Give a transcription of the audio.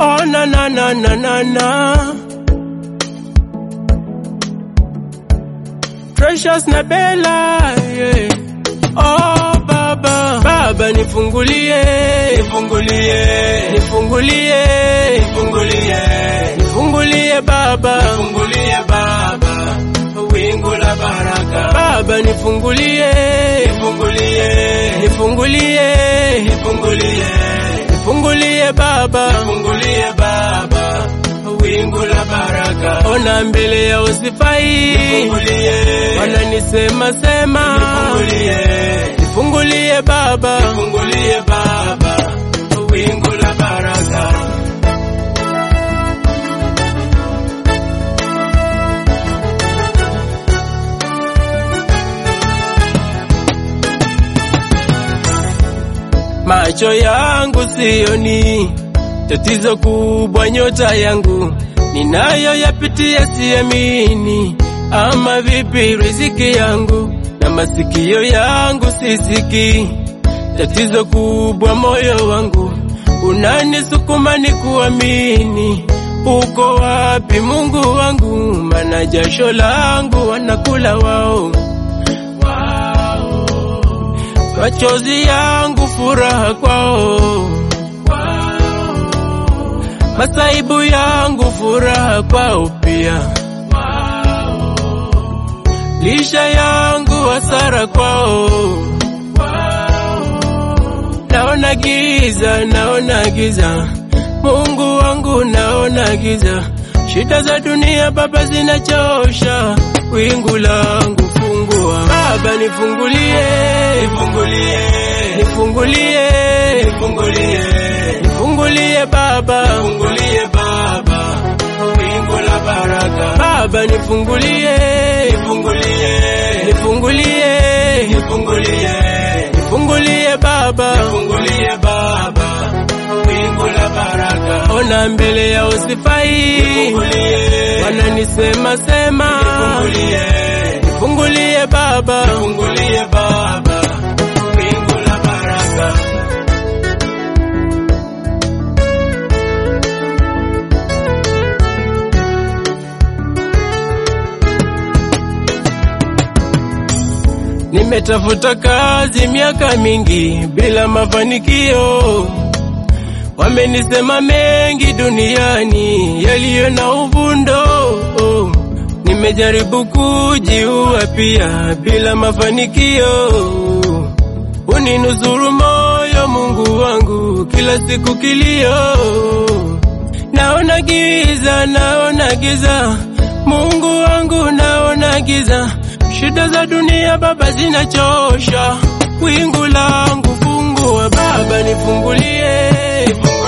Oh na na na na na na. Precious na Bella, yeah. Oh baba, baba nifungulie, Nifungulie, nifungulie, nifungulie, nifungulie baba, nifungulie Baba, wingu la baraka. baba nifungulie, Nifungulie, nifungulie, nifungulie, nifungulie baba, nifungulie Baba, wingu la baraka. ona mbele ya usifai, Nifungulie, wananisema sema, nifungulie, nifungulie baba, nifungulie Baba, wingu la baraka. macho yangu sioni, tatizo kubwa nyota yangu ninayoyapitia siamini, ama vipi riziki yangu na masikio yangu sisiki, tatizo kubwa moyo wangu unanisukuma ni kuamini. Uko wapi Mungu wangu? Mana jasho langu wanakula wao machozi yangu furaha kwao, masaibu yangu furaha kwao pia, lisha yangu hasara kwao. Naona giza, naona giza, Mungu wangu naona giza, shida za dunia Baba zinachosha, wingu langu fungua, Baba nifungulie, Nifungulie, nifungulie, nifungulie, nifungulie Baba, nifungulie Baba, wingu la baraka. Baba nifungulie, Nifungulie, nifungulie, nifungulie, nifungulie Baba, nifungulie Baba, wingu la baraka. ona mbele ya usifai, Nifungulie, wananisema sema, nifungulie, nifungulie Baba, nifungulie Baba, wingu la baraka. Nimetafuta kazi miaka mingi bila mafanikio, wamenisema mengi duniani yaliyo na uvundo. Nimejaribu kujiua pia bila mafanikio, uninusuru moyo Mungu wangu, kila siku kilio, naona giza, naona giza, Mungu wangu naona giza, shida za dunia Baba zinachosha, wingu langu fungua Baba nifungulie,